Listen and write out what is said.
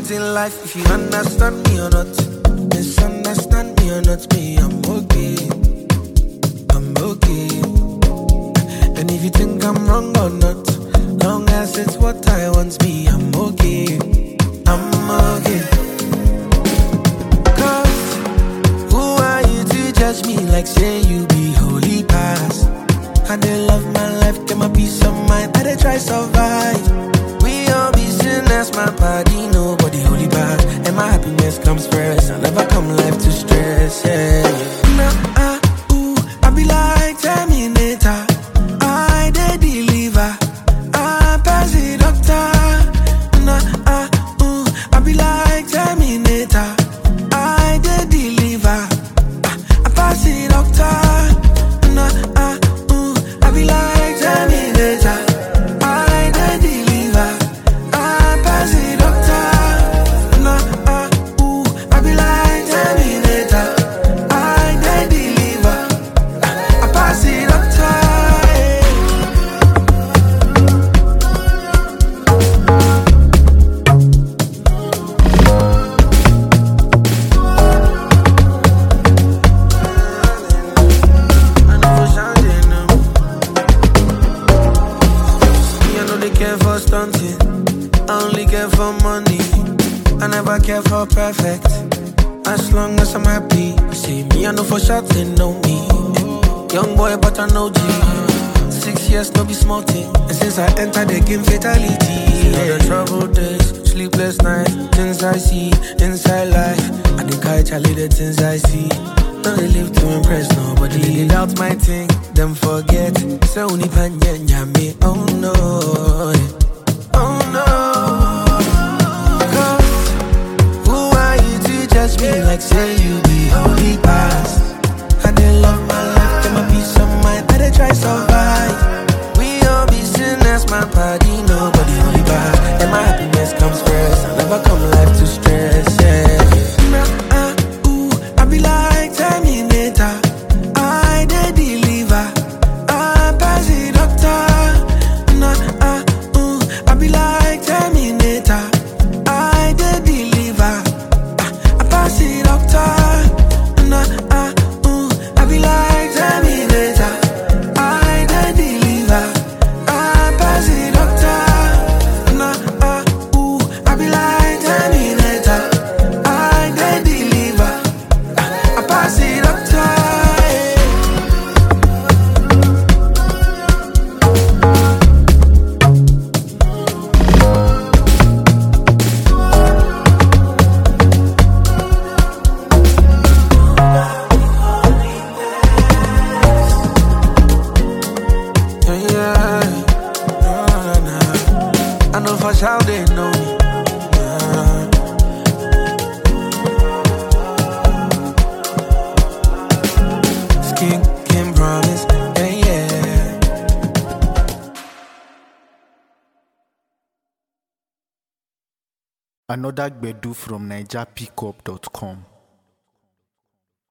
things in life, if you understand me or not. Misunderstand me or not, me, I'm okay. I'm okay. And if you think I'm wrong or not, long as it's what I want, me, I'm okay. I'm okay. Cause who are you to judge me like say you be holy past? I dey love my life, get my peace of mind, I dey try survive. We all be sinners, my body, nobody holy bad. And my happiness comes first, I never come life to stress, yeah. Nah, ah, ooh, I be like Terminator, I dey deliver, I pass the doctor. Nah, ah, ooh, I be like Terminator, I dey deliver, ah, I pass the doctor. Nah, ah, ooh, I be like Terminator, I dey deliver, I pass the doctor. Nah, ah, ooh, I be like Terminator, I dey deliver, ah, I pass the doctor. yeah. I know sounding them. Me, I know they care for stunting. I only care for money. I never care for perfect. As long as I'm happy. See me, I know for sure they know me. Young boy, but I know G. Six years, no be small thing. And since I entered the game, fatality. Yeah, the troubled days, sleepless nights, things I see inside life. I think I Charlie the things I see. No, they live to impress nobody. They live out my thing, them forget. So only panya me, oh no. Oh no. Cause who are you to judge me like say you be holy past? I dey love my life, get my peace of mind, I dey try survive. We all be sinners, my body, nobody holy bad. And my happiness comes first, I never come life to stress, yeah. Nah, ah, ooh, I be like Terminator, I dey deliver, I pass the doctor. Nah, ah, ooh, I be like Terminator, I dey deliver, ah, I pass the doctor. Nah, ah, ooh, I be like Terminator, I dey deliver, I pass the doctor. Nah, ah, ooh, I be like Terminator, I dey deliver, ah, I pass the doctor. yeah. Yeah, yeah. Nah, nah. I know for sure they know me. Nah. Skin can promise. Yeah, yeah. Another Gbedu from NigerPickup.com.